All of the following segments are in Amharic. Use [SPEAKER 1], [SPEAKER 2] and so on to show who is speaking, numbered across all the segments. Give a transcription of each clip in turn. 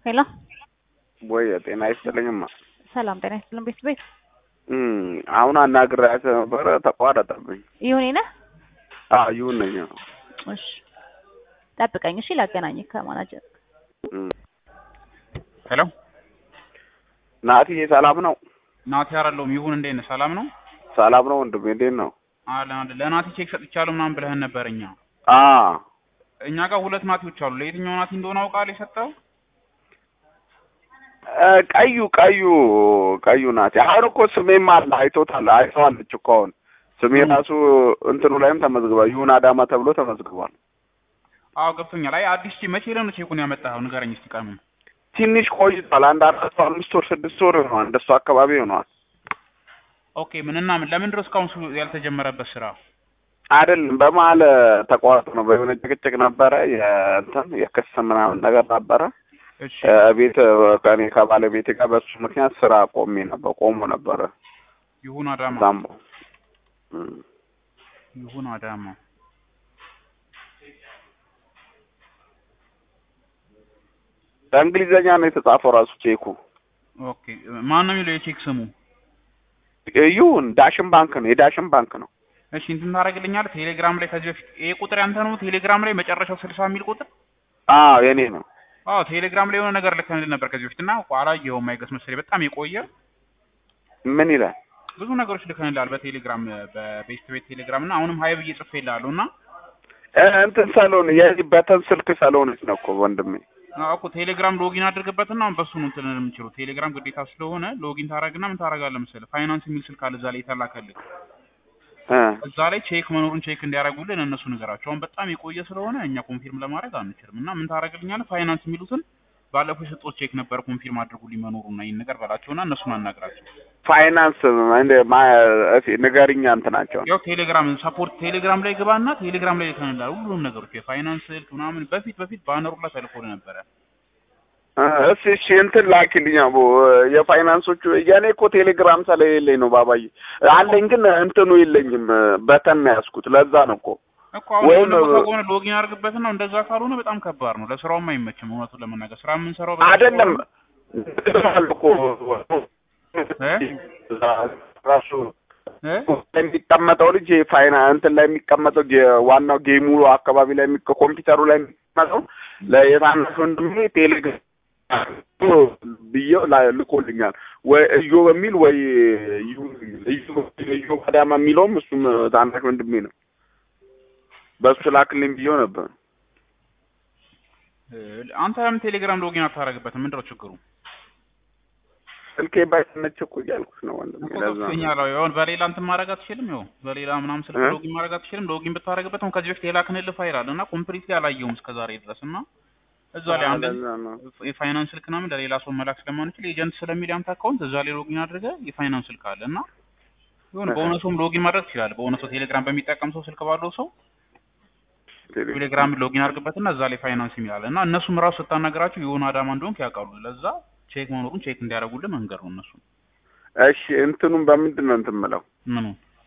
[SPEAKER 1] ሄሎ
[SPEAKER 2] ወይ ጤና ይስጥልኝማ።
[SPEAKER 1] ሰላም ጤና ይስጥልን ቤት ቤት
[SPEAKER 2] እም አሁን አናግሬያት ነበረ ተቋረጠብኝ።
[SPEAKER 1] ይሁኔ ነህ?
[SPEAKER 2] አዎ ይሁን ነኝ።
[SPEAKER 1] እሺ ጠብቀኝ እሺ፣ ላገናኝህ ከማናጀር
[SPEAKER 2] እም
[SPEAKER 3] ሄሎ
[SPEAKER 2] ናትዬ ሰላም ነው?
[SPEAKER 3] ናቲ አይደለሁም። ይሁን እንዴት ነህ? ሰላም ነው
[SPEAKER 2] ሰላም ነው ወንድሜ እንዴት ነው?
[SPEAKER 3] አለን አለን። ለናቲ ቼክ ሰጥቻለሁ ምናምን ብለህን ነበር። እኛ
[SPEAKER 2] አ
[SPEAKER 3] እኛ ጋር ሁለት ናቲዎች አሉ። ለየትኛው ናቲ እንደሆነ አውቃለሁ የሰጠው
[SPEAKER 2] እ ቀዩ ቀዩ ቀዩ ናት። አሁን እኮ ስሜም አለ አይቶታል፣ አይተዋለች እኮ አሁን ስሜ ራሱ እንትኑ ላይም ተመዝግቧል። ይሁን አዳማ ተብሎ ተመዝግቧል።
[SPEAKER 3] አዎ ገብቶኛል። አይ አዲስ ቼ መቼ ነው ቼኩን ያመጣኸው? ንገረኝ እስኪ ቀኑን።
[SPEAKER 2] ትንሽ ቆይቷል። አንድ አራት አምስት ወር ስድስት ወር ይሆናል እንደሱ አካባቢ ይሆናል።
[SPEAKER 3] ኦኬ ምንና ምን ለምን ድረስ እስካሁን ሱ- ያልተጀመረበት ስራ?
[SPEAKER 2] አይደለም በመሀል ተቋርጦ ነው። በሆነ ጭቅጭቅ ነበረ፣ የእንትን የክስ ምናምን ነገር ነበረ።
[SPEAKER 3] እሺ
[SPEAKER 2] እ ቤት ከኔ ከባለቤቴ ጋር በሱ ምክንያት ስራ ቆሜ ነበር ቆሞ ነበረ።
[SPEAKER 3] ይሁን አዳማ
[SPEAKER 2] ዛምቦ እም።
[SPEAKER 3] ይሁን አዳማ
[SPEAKER 2] በእንግሊዘኛ ነው የተጻፈው ራሱ ቼኩ።
[SPEAKER 3] ኦኬ ማን ነው የሚለው የቼክ ስሙ?
[SPEAKER 2] ይሁን ዳሽን ባንክ ነው፣ የዳሽን ባንክ ነው።
[SPEAKER 3] እሺ እንትን ታደርግልኛለህ? ቴሌግራም ላይ ከዚህ በፊት ይሄ ቁጥር ያንተ ነው? ቴሌግራም ላይ መጨረሻው ስልሳ የሚል ቁጥር
[SPEAKER 2] አዎ የኔ ነው።
[SPEAKER 3] አዎ ቴሌግራም ላይ የሆነ ነገር ልከንልህ ነበር ከዚህ በፊት እና አላየኸውም አይገስ መሰለኝ በጣም የቆየ
[SPEAKER 2] ምን ይላል?
[SPEAKER 3] ብዙ ነገሮች ልከንልሃል በቴሌግራም በቤስት ቤት ቴሌግራም እና አሁንም ሀይ ብዬ ጽፌልሃለሁ እና
[SPEAKER 2] እ እንትን ሰሎን የዚህ በተን ስልክ ሰሎንች ነው እኮ ወንድሜ።
[SPEAKER 3] አዎ እኮ ቴሌግራም ሎጊን አድርግበትና አሁን በሱ ነው እንትን የምችለው ቴሌግራም ግዴታ ስለሆነ ሎጊን ታደርግና ምን ታደርጋለህ መሰለህ ፋይናንስ የሚል ስልክ አለ እዛ ላይ የተላከልህ
[SPEAKER 2] እ
[SPEAKER 3] እዛ ላይ ቼክ መኖሩን ቼክ እንዲያደርጉልን እነሱ ንገራቸው። አሁን በጣም የቆየ ስለሆነ እኛ ኮንፊርም ለማድረግ አንችልም እና ምን ታደርግልኛለህ ፋይናንስ የሚሉትን ባለፈው የሰጡት ቼክ ነበር ኮንፊርም አድርጉልኝ መኖሩና ይህን ነገር በላቸውና እነሱን አናግራቸው።
[SPEAKER 2] ፋይናንስ እንደ ማ እሺ ንገሪኛ እንትናቸው
[SPEAKER 3] ያው ቴሌግራም ሰፖርት ቴሌግራም ላይ ግባና ቴሌግራም ላይ ልከንልሃል ሁሉንም ነገሮች የፋይናንስ ስልክ ምናምን በፊት በፊት ባነሩ ላይ ተልኮልህ ነበረ።
[SPEAKER 2] እ እሺ እሺ እንትን ላኪልኝ አቦ የፋይናንሶቹ የኔ እኮ ቴሌግራም ስለሌለኝ ነው ባባዬ። አለኝ ግን እንትኑ የለኝም በተን ነው ያዝኩት። ለዛ ነው እኮ
[SPEAKER 3] እኮ አሁን
[SPEAKER 2] ወይም-
[SPEAKER 3] የሆነ ቦታ ከሆነ ሎጊን አድርግበትና እንደዛ ካልሆነ በጣም ከባድ ነው። ለስራውም አይመችም። እውነቱን ለመናገር ስራ የምንሰራው በዛ
[SPEAKER 2] አይደለም
[SPEAKER 3] ስለሆነ-
[SPEAKER 2] አሉ እኮ ራሱ
[SPEAKER 3] እ?
[SPEAKER 2] የሚቀመጠው ልጅ የፋይና እንትን ላይ የሚቀመጠው የ- ዋናው ጌሙ አካባቢ ላይ የሚቀ- ኮምፒውተሩ ላይ የሚቀመጠው ለየታናሽ ወንድሜ ቴሌግራም ብዬው ላ- ልኮልኛል። ወይ እዮ በሚል ወይ እዩ- እዩ እዩ አዳማ የሚለውም እሱም ታናሽ ወንድሜ ነው። በሱ ላክልኝ ብዬው ነበር።
[SPEAKER 3] እ፣ አንተ ለምን ቴሌግራም ሎጊን አታደርግበትም? ምንድነው ችግሩ?
[SPEAKER 2] ስልኬ ባይሰነች እኮ እያልኩሽ ነው ወንድሜ።
[SPEAKER 3] እኮ
[SPEAKER 2] ለዛ ነው።
[SPEAKER 3] ገብቶኛል። አዎ፣ ይሁን በሌላ እንትን ማድረግ አትችልም? ይኸው በሌላ ምናምን ስልክ
[SPEAKER 2] እ?
[SPEAKER 3] ሎጊን ማድረግ አትችልም? ሎጊን ብታደርግበት አሁን ከዚህ በፊት የላክንልህ ፋይል አለ እና ኮምፕሊትሊ አላየሁም እስከ ዛሬ ድረስ እና እዛ ላይ አንድ
[SPEAKER 2] ለዛ ነው።
[SPEAKER 3] የፋይናንስ ስልክ ምናምን ለሌላ ሰው መላክ ስለማንችል ኤጀንት ስለሚል ያንተ አካውንት እዛ ላይ ሎጊን አድርገህ የፋይናንስ ስልክ አለ እና ይሁን በሆነ ሰውም ሎጊን ማድረግ ትችላለህ። በሆነ ሰው ቴሌግራም በሚጠቀም ሰው ስልክ ባለው ሰው ቴሌግራም ሎጊን አድርግበትና እዛ ላይ ፋይናንስ የሚላል እና እነሱም ራሱ ስታናገራቸው የሆነ አዳማ እንደሆንክ ያውቃሉ። ለዛ ቼክ መኖሩን ቼክ እንዲያደርጉልህ መንገድ ነው እነሱ
[SPEAKER 2] እሺ እንትኑን በምንድን ነው እንትን የምለው?
[SPEAKER 3] ምኑ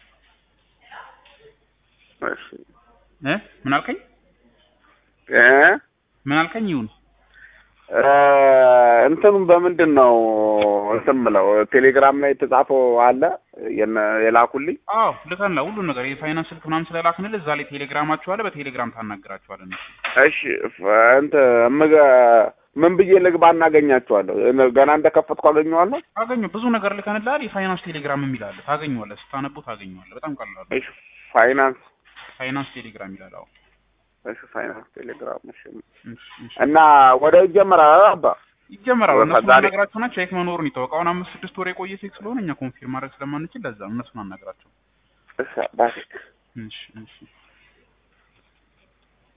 [SPEAKER 2] እሺ
[SPEAKER 3] እ ምን አልከኝ?
[SPEAKER 2] እ
[SPEAKER 3] ምን አልከኝ? ይሁን
[SPEAKER 2] እ እንትኑን በምንድን ነው እንትን የምለው? ቴሌግራም ላይ የተጻፈው አለ የነ- የላኩልኝ
[SPEAKER 3] አዎ ልከንላ ሁሉን ነገር የፋይናንስ ስልክ ምናምን ስለላክንልህ እዛ ላይ ቴሌግራማቸው አለ። በቴሌግራም ታናግራቸዋለህ እነሱ
[SPEAKER 2] እሺ ፍ- እንትን እምገ- ምን ብዬ ልግባ እናገኛቸዋለሁ? እነ- ገና እንደከፈትኩ አገኘዋለሁ።
[SPEAKER 3] ታገኘው ብዙ ነገር ልከንልሃል። የፋይናንስ ቴሌግራም የሚል አለ ታገኘዋለህ። ስታነቡ ታገኘዋለህ። በጣም ቀላል ነው።
[SPEAKER 2] እሺ ፋይናንስ
[SPEAKER 3] ፋይናንስ ቴሌግራም ይላል። አዎ
[SPEAKER 2] እሺ ፋይናንስ ቴሌግራም እሺ።
[SPEAKER 3] እሺ፣ እሺ።
[SPEAKER 2] እና ወደ ይጀምራል አባ
[SPEAKER 3] ይጀመራል።
[SPEAKER 2] ወደ
[SPEAKER 3] እነሱን
[SPEAKER 2] ዛሬ-
[SPEAKER 3] አናግራቸውና ቼክ መኖሩን ይታወቅ። አሁን አምስት ስድስት ወር የቆየ ቼክ ስለሆነ እኛ ኮንፊርም ማድረግ ስለማንችል ለዛ ነው እነሱን አናግራቸው።
[SPEAKER 2] እሺ አባቴ
[SPEAKER 3] እሺ፣ እሺ።